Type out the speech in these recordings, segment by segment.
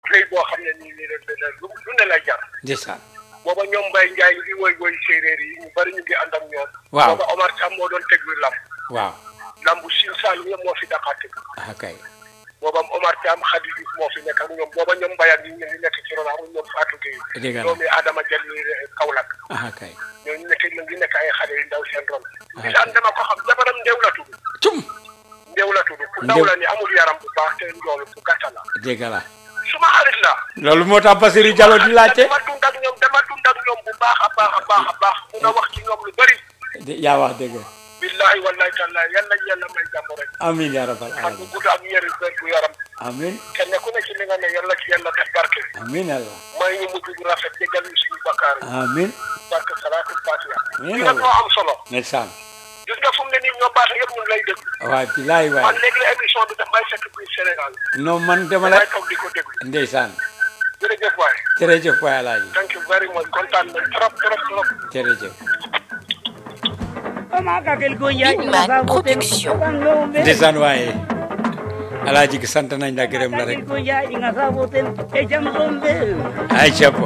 rëy boo xam ne nii nii rek lu lu ne lay jar ndeysaan booba ñoom Mbaye Ndiaye ngi woy woy séeréer yi ñu bari ñu ngi ànd ak ñoom Waaw. booba Omar Thiam moo doon teg bi lamb waaw lambu Sine Saalum yëpp moo fi daqaate ah kay booba Omar Thiam Khady Diouf moo fi nekk ak ñoom booba ñoom Mbaye ak ñi ñu ngi nekk ci ron ak ñoom Fatou Gueye dégg na doomi Adama Diallo Kaolack ah kay ñooñu nekk ñu ngi nekk ay xale yu ndaw seen ron bisaan dama ko xam jabaram ndew la tudd cum ndew la tudd ku ndaw la ni amul yaram bu baax te njoolu ku gàtta la dégg la suma xarit la loolu moo tax Basirou Diallo di laajte dama dund ak ñoom dama dund ak ñoom bu baax a baax a baax a baax mun a wax ci ñoom lu bëri di- yaa wax dëgg billahi wallahi taala yal nañ yàlla may jàmm rek amiin yaa rabbal fan bu alamin gudd ak yëri wér gu yaram amiin kenn ku ne ci li nga ne yàlla ci yàlla def barke amiin yàlla may ñu mujj bu rafet jégal ñu suñu bakkaar yi amiin barke salaatul fatiha Amiin li nga moo am solo ndeysaan gis nga fu mu ne nii ñoo baax yëpp ñu ngi lay déglu waay bilaay man waay léegi la émission bi daf may fekk biir Sénégal non man dama la damay toog di ko déglu ndeysaan jërëjëf waay jërëjëf waay alaaji thank you very much kontaan nañ trop trop trop jërëjëf Bigman Production. ndeysaan waaye alaaji gi sant nañ la gërëm la rek ay capo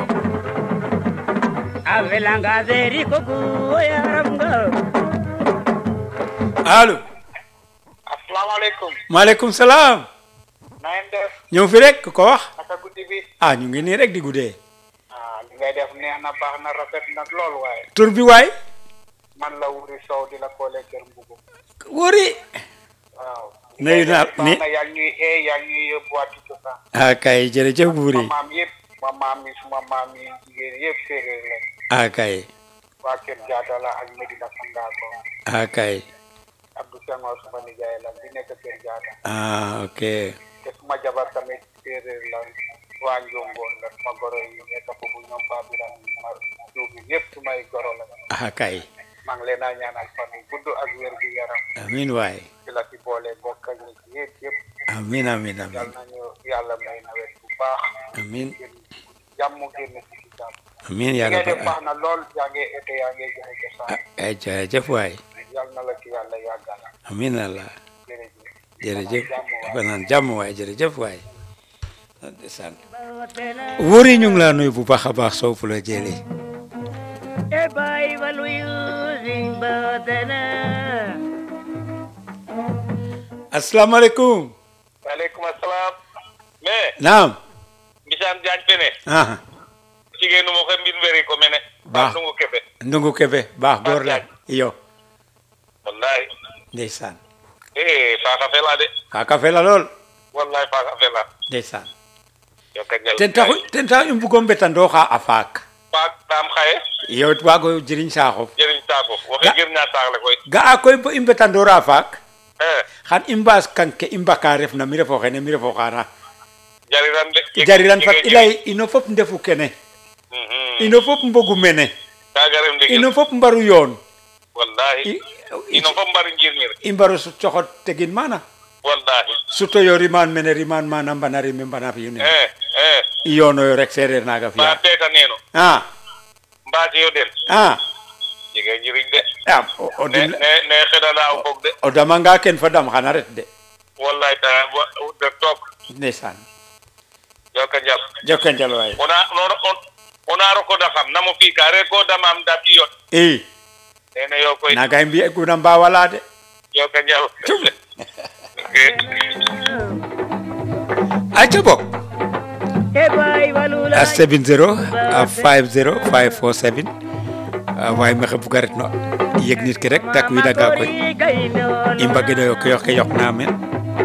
allo asalaamaaleykum maaleykum salaam na ngeen def ñëw fi rek ko wax naka guddi bi ah ñu ngi nii rek di guddee ah li ngay def neex na baax na rafet na lool waaye tur bi waay man la wuri sow di la koolee kër mbugu wóori waaw nuyu naa ni na yaa ngi ñuy ee yaa ngi ñuy yóbbuwaati cosaan ah kay jërëjëf buuri suma maam yëpp suma maam yi suma maam yi jigéen yëpp séeréer la ah kay waa kër jaata la ak Medina Sangaako ah kay Abdou Senghor suma nijaay la bi nekk kër jaata ah ok te suma jabar tamit séeréer la waa Njongoon la suma goro yi nekk foofu ñoom Fabiram ma Diouf yëpp sumay goro la ah kay maa ngi leen a ñaanal fan yu gudd ak wér gu yaram amin waay ci la ci boole bokk ak nit yëpp yëpp amin amin yal amin nañu yàlla may nawet bu baax amin génn jàmm génn ci ci jàmm amin yaa li ngay def rabbal baax na lool yaa ngi été yaa ngi joxe cosaan ay jërëjëf waay yal na la ci yàlla yàggal amin allah jërëjëf jërëjëf dafa naan jàmm waay jërëjëf waay ndeysaan wóori ñu ngi laa nuyu bu baax a baax soo fu la jëlee asalaamaaleykum waaleykum asalaam mais naam mbisaan jaañ fene ah jigéenu mo ko mbin weri ko mene Baax. ndungu kebe ndungu kebe baax góor la iyo wallahi ndeysaan eh faaka fela de kaa kafe la lool wallahi faaka fela ndeysaan yo kagal ten taxu ten taxu i mbugo mbetandoo xa a faak faak tam xaye yow waago jiriñ saaxof jëriñ saako waxe Ga- gir ñaa saaxle koy ga'a koy bo i mbetandoora faak eh xan i mbaas kanke i mbaka refna mi refo xene mi refo xaana jariran de jariran fat i lay ino fop ndefu kene mhm ino fop mbogu mene kaga rem de ino fop mbaru yoon wallahi I- ino fo mbari njirñir i mbaro su- coxot tegin mana wallahi suto yo riman mene riman mana mbana rime mbana fiyu ne eh eh i yonoyo rek sereer naga ba fiya teta neno a mbaati yo den a jege njiriñ de a o- o ne dim ne ne xedana o fog de o damanga ken fa dam xana ret de wallahi ta wa- de toog ndeysaan yoka njal jokka njal waay ona ona on- ona roko da xam namo fi ka re ko damam da fi yo i nene yo koy naga i mbiye guna mbawala de yoka njal aca bok a 70 a 50 547 a waay mexe buga ret no yeg nit ki rek tak widaga koy i mbagidoyo ke yoke yoq na men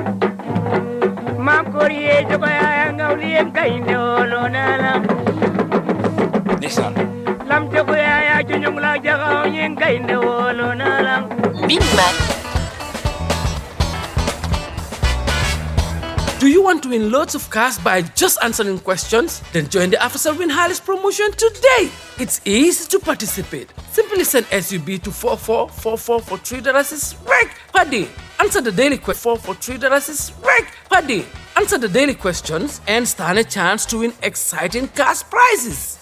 ndeysaan Bigman. Do you want to win loads of cash by just answering questions? Then join the Officer Win Harris promotion today. It's easy to participate. Simply send SUB to 4444 for $3 is right per day. Answer the daily question for $3 is right per day. Answer the daily questions and stand a chance to win exciting cash prizes.